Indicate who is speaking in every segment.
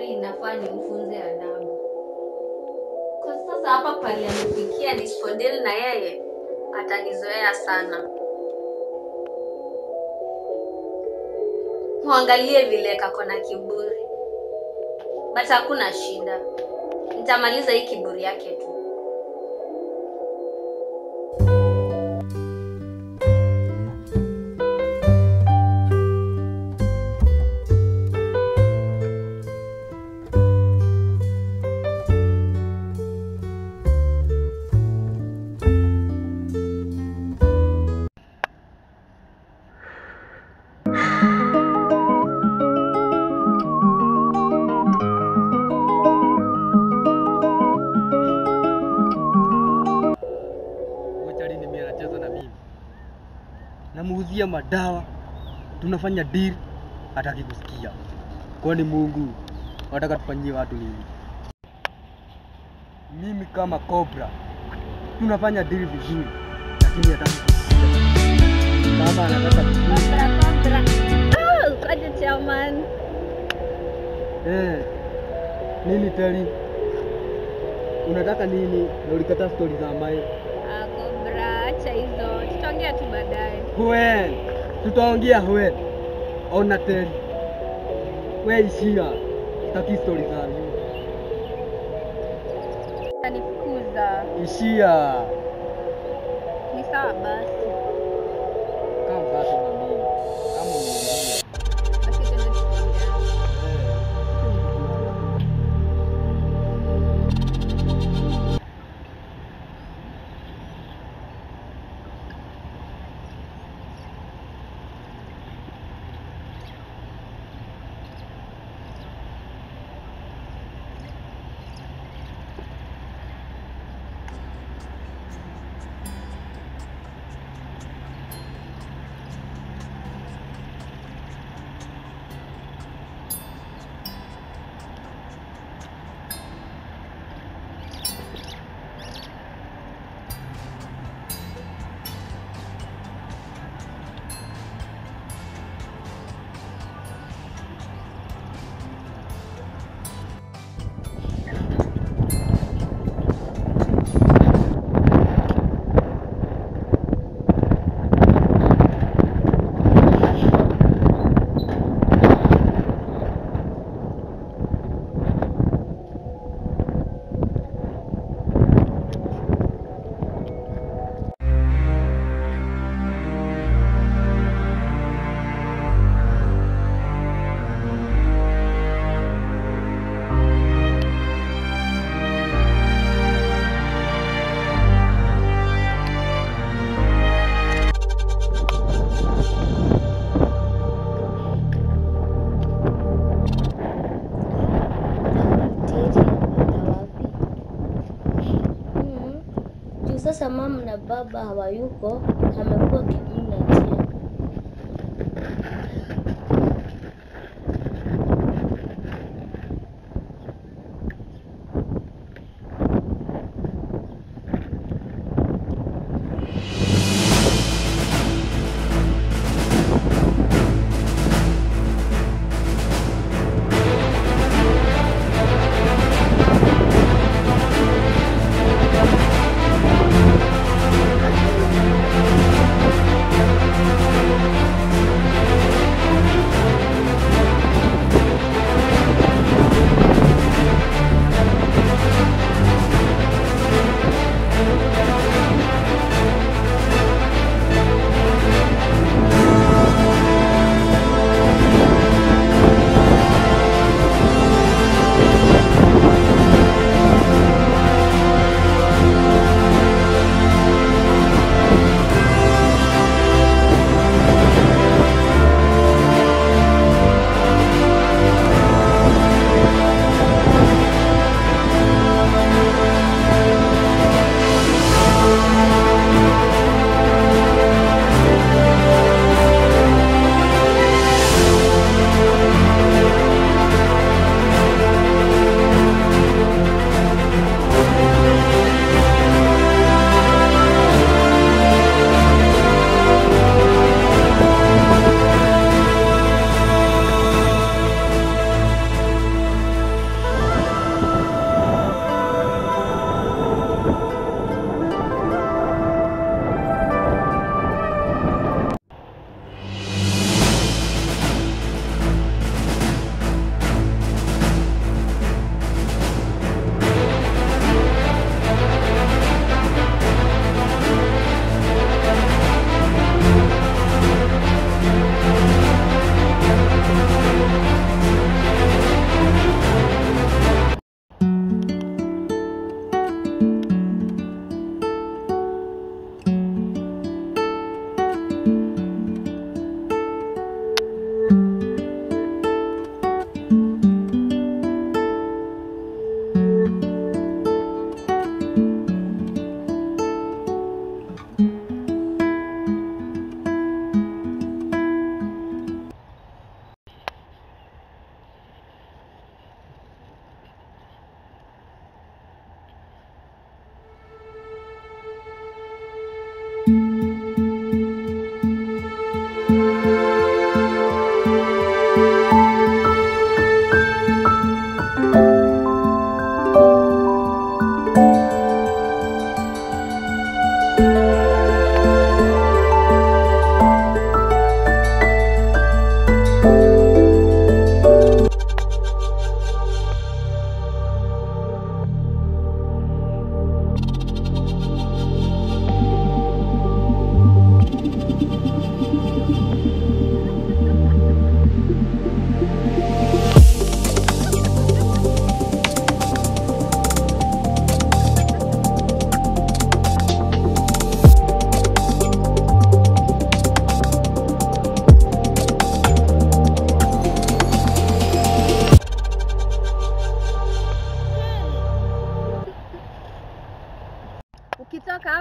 Speaker 1: inafaa nimfunze adabu. Kwa sasa hapa pale amefikia, nisipodili na yeye atanizoea sana. Muangalie vile kako na kiburi, but hakuna shida, nitamaliza hii kiburi yake tu.
Speaker 2: Wachalini mimi anacheza na mimi, namuuzia madawa, tunafanya deal, hataki kusikia. Kwani Mungu wataka tufanyie watu nini? Mimi kama Cobra tunafanya deal vizuri, lakini hataki kusikia. Kama anataka kusikia,
Speaker 1: Kobra, kobra. Oh, kwaje chairman?
Speaker 2: eh, nini teli? Unataka nini? Na ulikataa stori za Mai.
Speaker 1: Ah, kobra, acha hizo, tutaongea tu baadaye.
Speaker 2: Hwen, tutaongea Hwen. Ona teli, we ishia, sitaki stori zangu.
Speaker 1: Utanifukuza.
Speaker 2: Ishia.
Speaker 1: Ni sawa basi.
Speaker 2: Kama basi na mimi. Kama uniambia.
Speaker 1: Basi twende tukiongea.
Speaker 3: Mm. Juu sasa mama na baba hawayuko, amekuwa kiniachia.
Speaker 1: Kobra,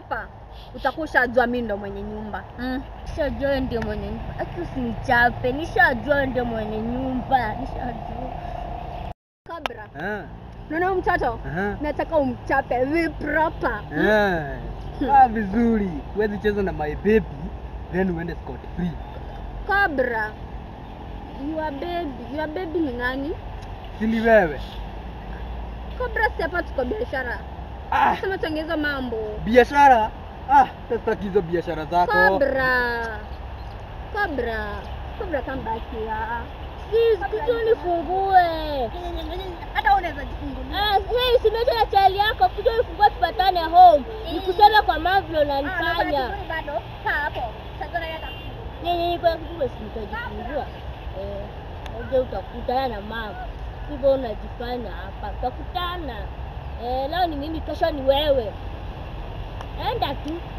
Speaker 4: hapa utakuwa ushajua mi ndo mwenye nyumba mm.
Speaker 3: Nishajua wewe ndio mwenye nyumba. Aki usinichape. Nishajua wewe ndio mwenye nyumba. Nishajua.
Speaker 4: kabra
Speaker 2: Eh,
Speaker 4: naona huyu mtoto
Speaker 2: aha.
Speaker 4: nataka umchape vipropa
Speaker 2: Eh. Ah, vizuri. Huwezi cheza na my baby then uende scot free.
Speaker 4: kabra your baby your baby ni nani
Speaker 2: Si ni wewe?
Speaker 4: kabra si hapa tuko biashara
Speaker 2: Ah,
Speaker 4: sema tuongeza mambo
Speaker 2: biashara. Ah, sasa hizo biashara zako.
Speaker 4: kabra kabra kabra come back here
Speaker 3: Please, kuja unifungue.
Speaker 4: hata unaweza jifungulia
Speaker 3: Ah, hey, simeta na chali yako, kuja unifungue tupatane home. Nikuseme kwa mavyo unanifanya.
Speaker 4: bado kaa hapo sasa yata
Speaker 3: Nini niko kikubwa si nitajifungua. Eh, uje utakutana na mama. Hivyo unajifanya hapa. Utakutana. Eh, leo ni mimi, kesho ni wewe. Enda tu.